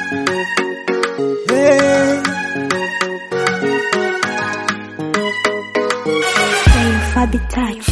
Hey. Fabi Touch.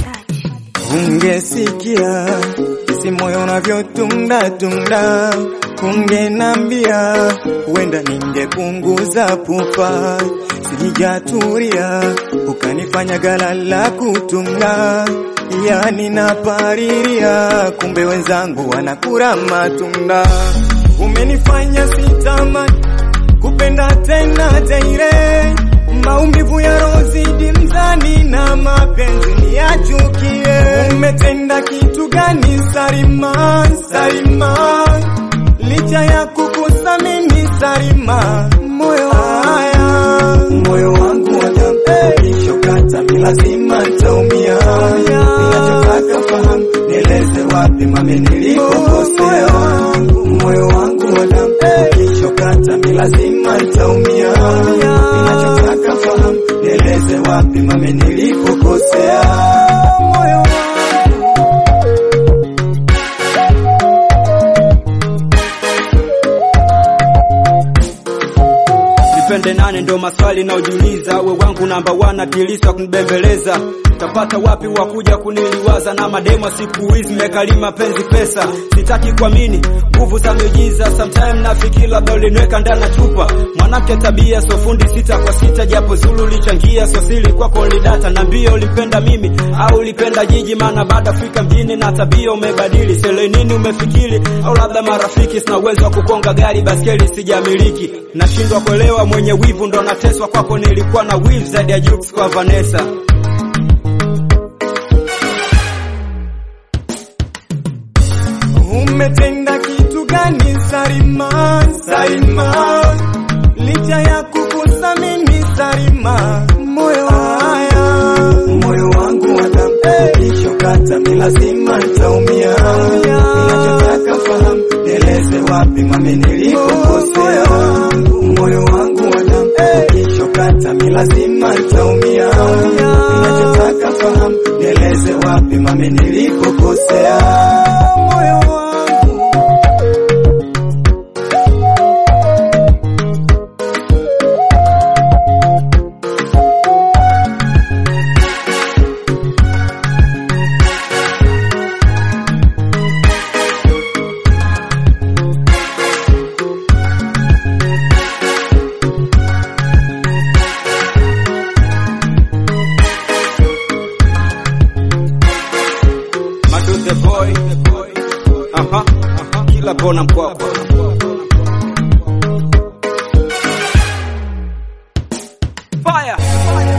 Ungesikia isi moyo unavyotunda tunda, ungenambia huenda ningepunguza pupa, sijatulia ukanifanya gala la kutunga, yani napariria, kumbe wenzangu wanakula matunda. Umenifanya sitamani kupenda tena daire, maumivu ya rozidi mzani na mapenzi niyachukie. Umetenda kitu gani Sarima, Sarima, licha ya kukuthamini Sarima, moyo haya moyo wangu watambishokata mi lazima ntaumia. Ninachotaka fahamu, nieleze wapi mami nilipokosea. Moyo wangu watambishokata mi lazima ntaumia. Ninachotaka fahamu, nieleze wapi mami nilipokosea. Moyo wangu Nipende nane ndo maswali naojiuliza, we wangu namba wana kilisa kunibembeleza, tapata wapi wakuja kuniliwaza na mademo siku hizi mekalima penzi pesa, sitaki kuamini nguvu za miujiza, sometime nafikiri labda uliniweka ndani ya chupa, mwanamke tabia so fundi sita kwa sita, japo zulu lichangia so siri kwako lidata, na mbio ulipenda mimi au ulipenda jiji, maana baada Afrika mjini na tabia umebadili, sele nini umefikiri, au labda marafiki, sina uwezo wa kukonga gari baskeli sijamiliki, nashindwa kuelewa mwenye wivu ndo nateswa kwako, nilikuwa na wivu zaidi ya Jux kwa Vanessa. Umetenda kitu gani Sarima, Sarima, licha ya kukuthamini Sarima, moyo haya moyo wangu watambishokata mi lazima ntaumia. Ninachotaka fahamu, nieleze wapi mami nilipokosea. Moyo wangu watambishokata mi lazima ntaumia. Ninachotaka fahamu, nieleze wapi mami nilipokosea. Moyo wangu Madu the boy, aha, aha, kila kona mkwapa. Fire.